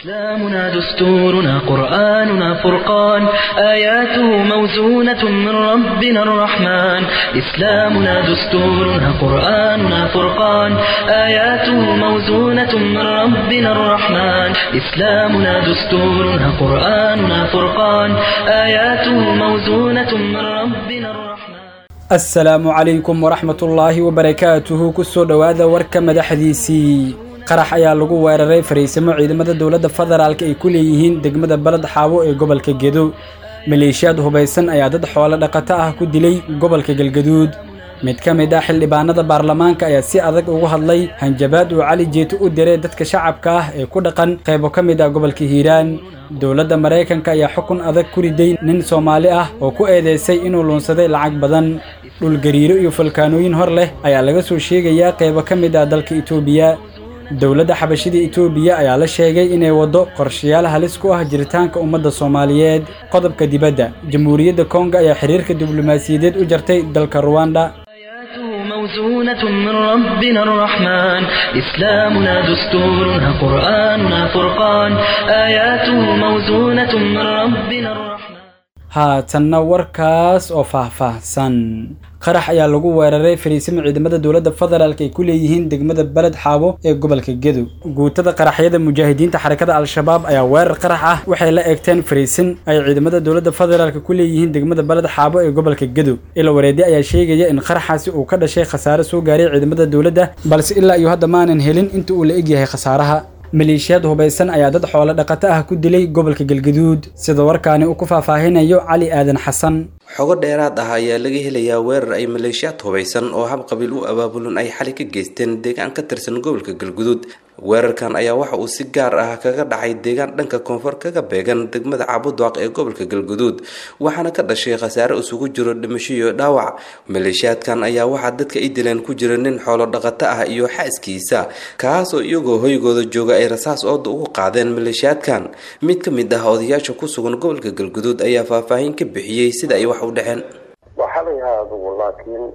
إسلامنا دستورنا قرآننا فرقان آياته موزونة من ربنا الرحمن إسلامنا دستورنا قرآننا فرقان آياته موزونة من ربنا الرحمن إسلامنا دستورنا قرآننا فرقان آياته موزونة من ربنا الرحمن asalaamu calaykum waraxmatullaahi wabarakaatuhu kusoo dhowaada warka madaxdiisii qarax ayaa lagu weeraray fariisimo ciidamada dowladda federaalk ay ku leeyihiin degmada baled xaabo ee gobolka gedo maleeshiyaad hubaysan ayaa dad xoolo dhaqato ah ku dilay gobolka galgaduud mid ka mid ah xildhibaanada baarlamaanka ayaa si adag ugu hadlay hanjabaad uu cali jeeto u diray dadka shacabka ah ee ku dhaqan qaybo ka mid ah gobolka hiiraan dowladda maraykanka ayaa xukun adag ku riday nin soomaali ah oo ku eedeysay inuu luunsaday lacag badan dhulgariiro iyo falkaanooyin hor leh ayaa laga soo sheegayaa qaybo ka mid ah dalka itoobiya dowladda xabashida itoobiya ayaa la sheegay inay waddo qorshayaal halis ku ah jiritaanka ummadda soomaaliyeed qodobka dibadda jamhuuriyadda kongo ayaa xiriirka diblomaasiyadeed u jartay dalka ruwanda آياته موزونة من ربنا الرحمن إسلامنا دستورنا قرآننا فرقان آياته موزونة من ربنا الرحمن haatanna warkaas oo faahfaahsan qarax ayaa lagu weeraray fariisimo ciidamada dowladda federaalk ay ku leeyihiin degmada beled xaabo ee gobolka gedo guutada qaraxyada mujaahidiinta xarakada al-shabaab ayaa weerar qarax ah waxay la eegteen fariisin ay ciidamada dowladda federaalk ku leeyihiin degmada beled xaabo ee gobolka gedo ila wareedi ayaa sheegaya in qaraxaasi uu ka dhashay khasaare soo gaaray ciidamada dowladda balse ilaa iyo hadda maanan helin inta uu la egyahay khasaaraha maleeshiyaad hubaysan ayaa dad xoolo dhaqato ah ku dilay gobolka galgaduud sida warkaani uu ku faahfaahinayo cali aadan xasan xogo dheeraad ah ayaa laga helayaa weerar ay maleeshiyaad hubaysan oo hab qabiil u abaabulan ay xali ka geysteen deegaan ka tirsan gobolka galguduud weerarkan ayaa waxa uu si gaar ah kaga dhacay deegaan dhanka koonfur kaga beegan degmada cabudwaaq ee gobolka galguduud waxaana ka dhashay khasaare isugu jiro dhimasho iyo dhaawac maleeshiyaadkan ayaa waxaa dadka ay dileen ku jira nin xoolo dhaqato ah iyo xaaskiisa kaas oo iyagoo hoygooda jooga ay rasaas ooda ugu qaadeen maleeshiyaadkan mid ka mid ah odayaasha ku sugan gobolka galguduud ayaa faahfaahin ka bixiyey sida ay wax u dhaceen waxalayaha adugu laakiin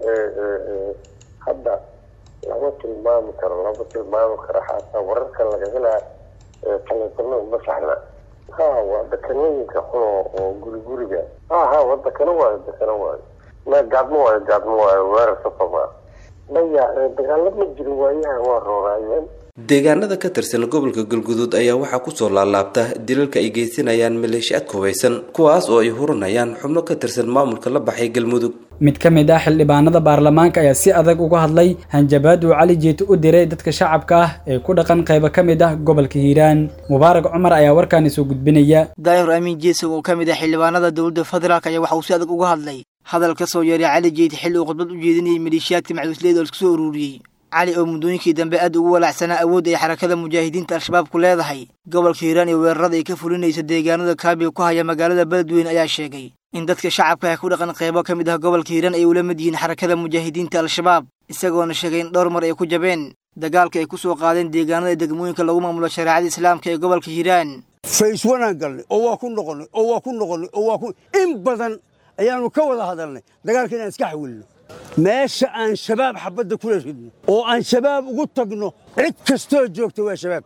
hadda lama tilmaami karo lama tilmaami karo xataa wararka laga helaa taleefano uma saxna ha waa dekanooyinka xuno oo guri guriga ha ha waa dekano waayo dekano waayo ma gaadmo waayo gaadmo waayo weerar safama maya dagaalo ma jirin waayahan waa rooraayeen deegaanada ka tirsan gobolka galguduud ayaa waxaa kusoo laalaabta dilalka ay geysanayaan maleeshiyaadka hubaysan kuwaas oo ay hurinayaan xubno ka tirsan maamulka la baxay galmudug mid ka mid ah xildhibaanada baarlamaanka ayaa si adag uga hadlay hanjabaad uu cali jeeto u diray dadka shacabka ah ee ku dhaqan qaybo ka mid ah gobolka hiiraan mubaarak cumar ayaa warkaani soo gudbinaya daahir amiin jeesow oo ka mid ah xildhibaanada dowladda federaalk ayaa waxa uu si adag uga hadlay hadal ka soo yeeray cali jeeti xilli uu khudbad u jeedinayay maleeshiyaadka maxduusleyda oo isku soo ururiyey cali oo muddooyinkii dambe aad ugu walaacsanaa awoodda ay xarakada mujaahidiinta al-shabaab ku leedahay gobolka hiiraan iyo weerarada ay ka fulinaysa deegaanada kaabiga ku haya magaalada beledweyne ayaa sheegay in dadka shacabka ah ku dhaqan qaybo ka mid ah gobolka hiiraan ay ula mid yihiin xarakada mujaahidiinta al-shabaab isagoona sheegay in dhowr mar ay ku jabeen dagaalka ay ku soo qaadeen deegaanada degmooyinka lagu maamulo shareecada islaamka ee gobolka hiiraan fays wanaan galnay oo waa ku noqonnay oo waa ku noqonnay oo waa ku in badan ayaannu ka wada hadalnay dagaalka inaan iska xawilno meesha aan shabaab xabadda kula ridno oo aan shabaab ugu tagno cid kastoo joogta waa shabaab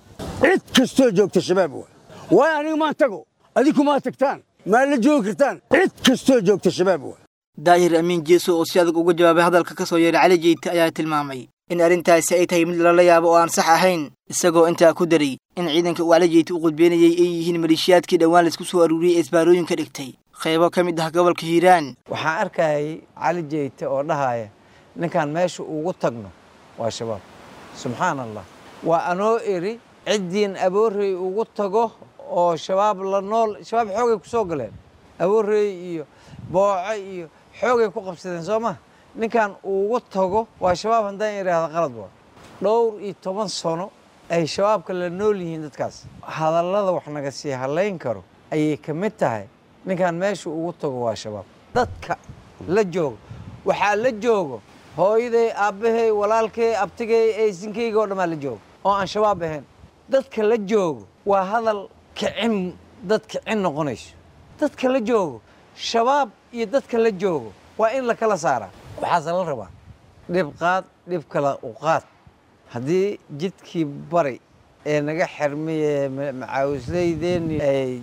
cid kastoo joogta shabaab waa waayo aniga maan tago adinku maa tagtaan maa la joogi kartaan cid kastoo joogta shabaab waa daahir amiin jeeso oo si adag uga jawaabay hadalka ka soo yeeray cali jeyte ayaa tilmaamay in arrintaasi ay tahay mid lala yaabo oo aan sax ahayn isagoo intaa ku daray in ciidanka uu cali jeyte u qudbeynayay ay yihiin maleeshiyaadkii dhowaan laisku soo aruuriyey ee isbaarooyinka dhigtay qaybo ka mid ah gobolka hiiraan waxaan arkayay cali jeyte oo dhahaya ninkan meesha ugu tagno waa shabaab subxaan allah waa anoo iri ciddiin aboorey ugu tago oo shabaab la nool shabaab xoogay ku soo galeen aboorey iyo booco iyo xoogay ku qabsadeen soo ma ninkan ugu tago waa shabaab haddaan idhaahda qalad waa dhowr iyo toban sano ay shabaabka la nool yihiin dadkaas hadallada wax naga sii hadlayn karo ayay ka mid tahay ninkan meesha ugu tago waa shabaab dadka la joogo waxaa la joogo hooyaday aabbahay walaalkay abtigay aysinkayga oo dhammaa la joogo oo aan shabaab ahayn dadka la joogo waa hadal kicin dad kicin noqonayso dadka la joogo shabaab iyo dadka la joogo waa in la kala saaraa waxaase la rabaa dhib qaad dhib kala u qaad haddii jidkii bari ee naga xirmiye macaawisleydeeni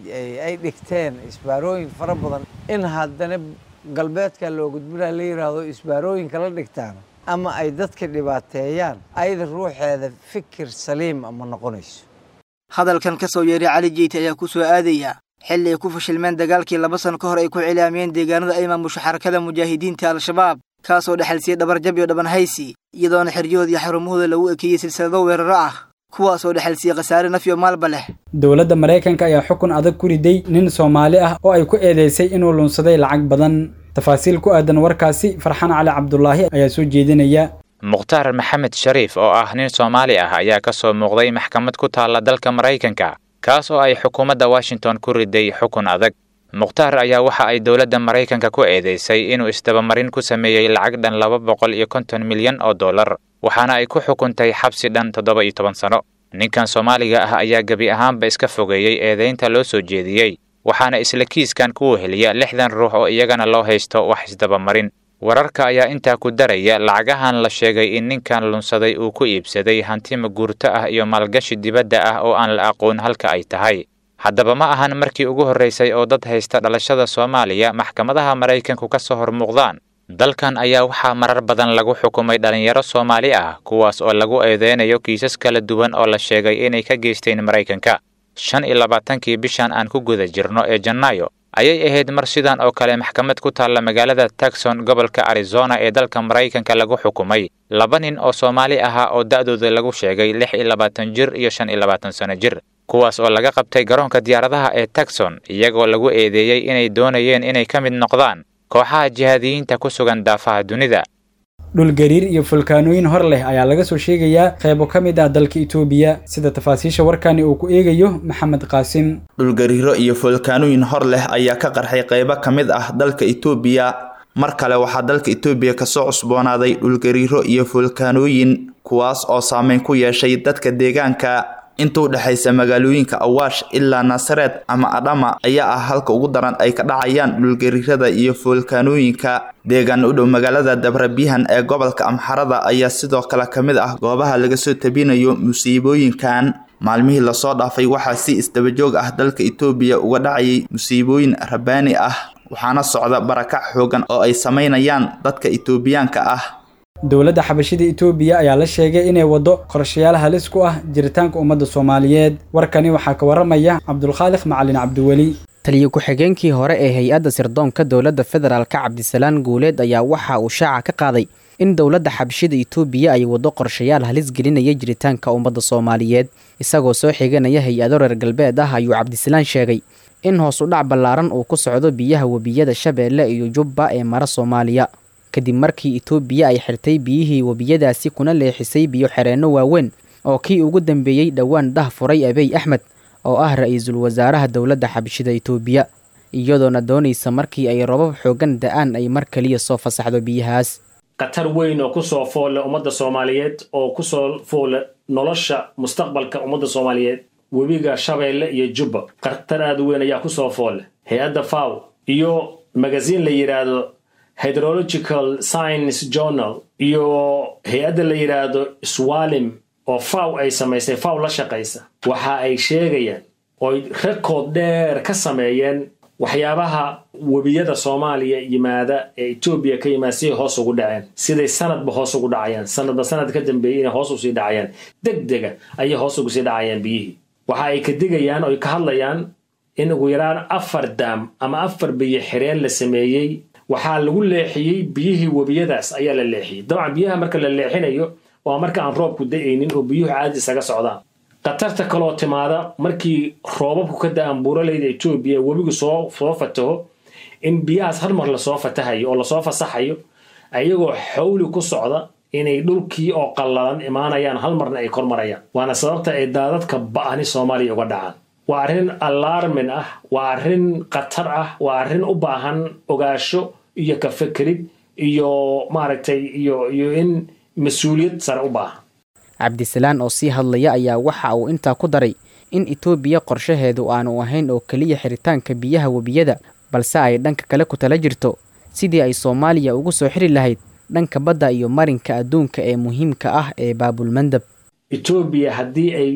ay dhigteen isbaarooyin fara badan in haddana galbeedka loo gudbinaa la yidhaahdo isbaarooyinka la dhigtaan ama ay dadka dhibaateeyaan ayada ruuxeeda fikir saliim ma noqonayso hadalkan ka soo yeeray cali jeyte ayaa ku soo aadaya xilli ay ku fashilmeen dagaalkii laba sano ka hor ay ku cilaamiyeen deegaanada ay maamusho xarakada mujaahidiinta al-shabaab kaasoo dhexalsiyey dhabarjab iyo dhabanhaysi iyadoona xeryahooda iyo xarumahooda lagu ekeeyey silsilado weeraro ah kuwaasoo dhexalsiyey khasaare naf iyo maalba leh dowladda maraykanka ayaa xukun adag ku riday nin soomaali ah oo ay ku eedeysay inuu lunsaday lacag badan tafaasiil ku aadan warkaasi farxaan cali cabdulaahi ayaa soo jeedinaya mukhtaar maxamed shariif oo ah nin soomaali ah ayaa ka soo muuqday maxkamad ku taalla dalka maraykanka kaas oo ay xukuumadda washington ku riday xukun adag mukhtaar ayaa waxa ay dowladda maraykanka ku eedeysay inuu isdabamarin ku sameeyey lacag dhan laba boqol iyo konton milyan oo dollar waxaana ay ku xukuntay xabsi dhan toddoba iyo toban sano ninkan soomaaliga ah ayaa gebi ahaanba iska fogeeyey eedaynta loo soo jeediyey waxaana isla kiiskan ku weheliya lixdan ruux oo iyagana loo haysto wax isdabamarin wararka ayaa intaa ku daraya lacagahan la sheegay in ninkan lunsaday uu ku iibsaday hanti maguurto ah iyo maalgashi dibadda ah oo aan la aqoon halka ay tahay haddaba ma ahan markii ugu horraysay oo dad haysta dhalashada soomaaliya maxkamadaha maraykanku ka soo hor muuqdaan dalkan ayaa waxaa marar badan lagu xukumay dhallinyaro soomaali ah kuwaas oo lagu eedeynayo kiisas kala duwan oo la sheegay inay ka geysteen maraykanka shan iyo labaatankii bishan aan ku guda jirno ee janaayo ayay ahayd mar sidan oo kale maxkamad ku taalla magaalada taxon gobolka arizona ee dalka maraykanka lagu xukumay laba nin oo soomaali ahaa oo da'dooda lagu sheegay lix iyo labaatan jir iyo shan iyo labaatan sano jir kuwaas oo laga qabtay garoonka diyaaradaha ee taxon iyagoo lagu eedeeyey inay doonayeen inay ka mid noqdaan kooxaha jihaadiyiinta ku sugan daafaha dunida dhulgariir iyo fulkaanooyin hor leh ayaa laga soo sheegayaa qaybo ka mid ah dalka itoobiya sida tafaasiisha warkani uu ku eegayo maxamed qaasim dhulgariiro iyo fulkaanooyin hor leh ayaa ka qarxay qaybo ka mid ah dalka itoobiya mar kale waxaa dalka itoobiya kasoo cusboonaaday dhulgariiro iyo fulkaanooyin kuwaas oo saameyn ku yeeshay dadka deegaanka inta u dhexaysa magaalooyinka awaash ilaa naasareed ama adhama ayaa ah halka ugu daran ay ka dhacayaan dhulgariirada iyo foolkaanooyinka deegaan u dhow magaalada dabrabihan ee gobolka amxarada ayaa sidoo kale ka mid ah goobaha laga soo tabinayo musiibooyinkan maalmihii lasoo dhaafay waxaa si isdabajoog ah dalka itoobiya uga dhacayay musiibooyin rabaani ah waxaana socda barakac xoogan oo ay samaynayaan dadka itoobiyaanka ah dowladda xabashida itoobiya ayaa la sheegay inay waddo qorshayaal halis ku ah jiritaanka ummadda soomaaliyeed warkani waxaa ka waramaya cabdulkhaaliq macalin cabdiweli taliyo ku-xigeenkii hore ee hay-adda sirdoonka dowladda federaalka cabdisalaan guuleed ayaa waxa uu shaaca ka qaaday in dowladda xabashida itoobiya ay waddo qorshayaal halis gelinaya jiritaanka ummadda soomaaliyeed isagoo soo xiganaya hay-ado reer galbeed ah ayuu cabdisalaan sheegay in hoos u dhac ballaaran uu ku socdo biyaha webiyada shabeelle iyo jubba ee mara soomaaliya kadib markii itoobiya ay xirtay biyihii webiyadaasi kuna leexisay biyo xereenno waaweyn oo kii ugu dambeeyey dhowaan dah furay abiy axmed oo ah ra-iisul wasaaraha dowladda xabashida itoobiya iyadoona doonaysa markii ay robab xoogan da-aan ay mar kaliya soo fasaxdo biyahaas khatar weyn oo kusoo foolle ummadda soomaaliyeed oo kusoo foolle nolosha mustaqbalka ummadda soomaaliyeed webiga shabeelle iyo jubba khatar aada u weyn ayaa kusoo foolle hay-adda faw iyo magasiin la yidhaahdo hydrological science journal iyo hay-adda la yidhaahdo swalim oo faw ay samaysay faw la shaqaysa waxa ay sheegayaan ooy rekood dheer ka sameeyeen waxyaabaha webiyada soomaaliya yimaada ee etoobiya ka yimaada siday hoos ugu dhaceen siday sanadba hoos ugu dhacayaan sanadba sanad ka dambeeyey inay hoos usii dhacayaan deg dega ayay hoos ugu sii dhacayaan biyihii waxa ay ka digayaan oy ka hadlayaan in ugu yaraan afar daam ama afar biyo xireen la sameeyey waxaa lagu leexiyey biyihii webiyadaas ayaa la leexiyey dabcan biyaha marka la leexinayo waa marka aan roobku da-aynin oo biyuhu caadi isaga socdaan khatarta kaloo timaada markii roobabku ka da-aan buuralayda etoobiya webigu soo soo fataho in biyahaas hal mar lasoo fatahayo oo lasoo fasaxayo ayagoo xawli ku socda inay dhulkii oo qallalan imaanayaan hal marna ay kormarayaan waana sababta ay daadadka ba-ani soomaaliya uga dhacaan waa arrin alarmin ah waa arrin khatar ah waa arrin u baahan ogaasho iyo ka fekerid iyo maaragtay iyo iyo in mas-uuliyad sare u baahan cabdisalaan oo sii hadlaya ayaa waxa uu intaa ku daray in itoobiya qorshaheedu aanu ahayn oo keliya xiritaanka biyaha webiyada balse ay dhanka kale ku tala jirto sidii ay soomaaliya ugu soo xiri lahayd dhanka badda iyo marinka adduunka ee muhiimka ah ee baabulmandab etoobiya haddii ay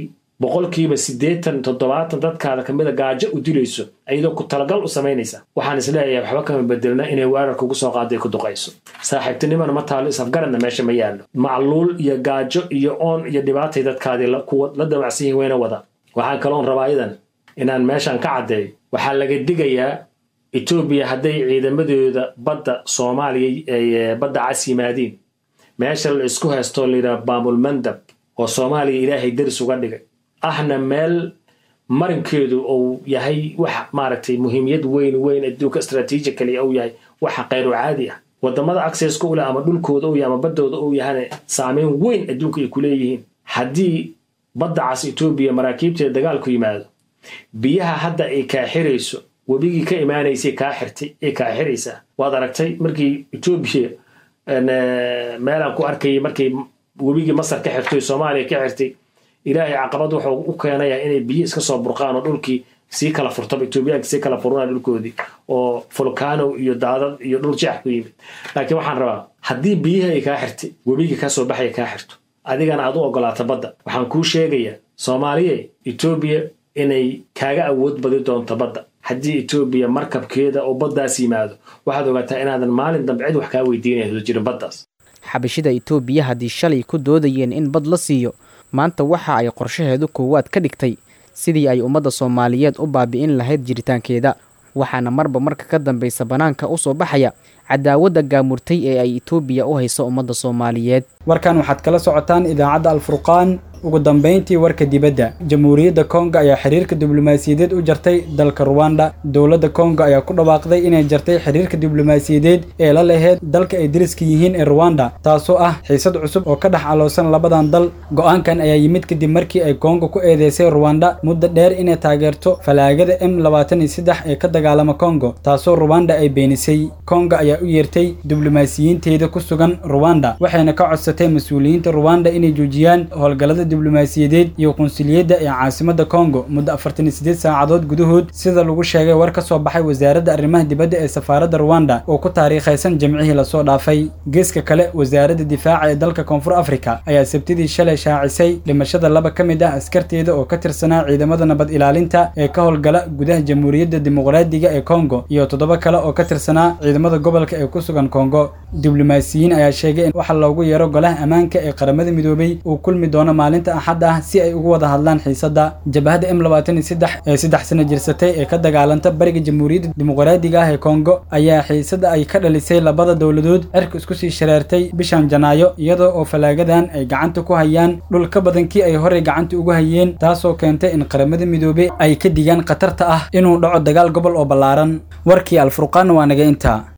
boqolkiiba siddeetan toddobaatan dadkaada kamida gaajo u dilayso iyadoo ku talagal u samaynaysa waxaan isleeyahay waxba kama bedelna inay weerarka ugu soo qaaday ku duqayso saaxiibtinimana ma taalo isafgaradna meesha ma yaallo macluul iyo gaajo iyo oon iyo dhibaatay dadkaadii kuwa la damacsan yihin wayna wada waxaan kaloon rabaa idan inaan meeshan ka caddeeyo waxaa laga digayaa etoobiya hadday ciidamadooda badda soomaaliya badda cas yimaadiin meesha la isku haystoo layidhaha baamul mandab oo soomaaliya ilaahay daris uga dhigay ahna meel marinkeedu uu yahay wax maaragtay muhiimiyad weyn weyn adduunka strategically uu yahay waxa khayru caadi ah wadamada accesska u leh ama dhulkooda uu yahay ama baddooda uu yahana saameyn weyn adduunka ay ku leeyihiin haddii badda cas etoobiya maraakiibteeda dagaalku yimaado biyaha hadda ay kaa xirayso webigii ka imaanaysay kaa xirtay ay kaa xiraysaa waad aragtay markii etoobiya meelaan ku arkayay markay webigii masar ka xirtay soomaaliya ka xirtay ilaahay caqabad wuxuu u keenayaa inay biyo iska soo burqaan oo dhulkii sii kala furtaba etoobiyaanka sii kala furunaa dhulkoodii oo fulkaano iyo daadad iyo dhul jeex ku yimid laakiin waxaan rabaa haddii biyihi ay kaa xirtay webigii ka soo baxaya kaa xirto adigana aad u ogolaato badda waxaan kuu sheegayaa soomaaliya etoobiya inay kaaga awood badi doonto badda haddii etoobiya markabkeeda oo baddaas yimaado waxaad ogaataa inaadan maalin dambe cid wax kaa weydiinayso jirin baddaas xabashida itoobiya haddii shalay ku doodayeen in bad la siiyo maanta waxa ay qorshaheedu koowaad ka dhigtay sidii ay ummadda soomaaliyeed u baabi'in lahayd jiritaankeeda waxaana marba marka ka dambaysa bannaanka u soo baxaya cadaawadda gaamurtay ee ay itoobiya u hayso ummadda soomaaliyeed warkan waxaad kala socotaan idaacadda alfurqaan ugu dambayntii warka dibadda jamhuuriyadda kongo ayaa xiriirka diblomaasiyadeed u jartay dalka ruwanda dowladda kongo ayaa ku dhawaaqday inay jartay xiriirka diblomaasiyadeed ee la laheyd dalka ay deriska yihiin ee ruwanda taasoo ah xiisad cusub oo ka dhex caloosan labadan dal go-aankan ayaa yimid kadib markii ay kongo ku eedeysay ruwanda muddo dheer inay taageerto falaagada m labaatan iyo saddex ee ka dagaalama kongo taasoo ruwanda ay beenisay kongo ayaa u yeertay diblomaasiyiinteeda ku sugan ruwanda waxayna ka codsatay mas-uuliyiinta ruwanda inay joojiyaan howlgallada diblomaasiyadeed iyo qunsuliyadda ee caasimadda kongo muddo afartan iyo siddeed saacadood gudahood sida lagu sheegay war ka soo baxay wasaaradda arrimaha dibadda ee safaaradda ruwanda oo ku taariikhaysan jamcihii lasoo dhaafay geeska kale wasaaradda difaaca ee dalka koonfur afrika ayaa sabtidii shalay shaacisay dhimashada laba ka mid ah askarteeda oo ka tirsanaa ciidamada nabad ilaalinta ee ka howlgala gudaha jamhuuriyadda dimuqraadiga ee kongo iyo toddoba kale oo ka tirsanaa ciidamada gobolka ee ku sugan kongo diblomaasiyiin ayaa sheegay in waxa loogu yeero golaha ammaanka ee qaramada midoobay uu kulmi doono maalinta axad ah si ay ugu wada hadlaan xiisadda jabhadda m labaatan iyo saddex ee saddex sano jirsatay ee ka dagaalanta bariga jamhuuriyadda dimuqraadiga ah ee kongo ayaa xiisadda ay ka dhalisay labada dowladood cirka isku sii shareertay bishan janaayo iyadoo oo falaagadan ay gacanta ku hayaan dhul ka badan kii ay horey gacanta ugu hayeen taasoo keentay in qaramada midoobey ay ka digaan khatarta ah inuu dhaco dagaal gobol oo ballaaran warkii alfurqaan waa naga intaa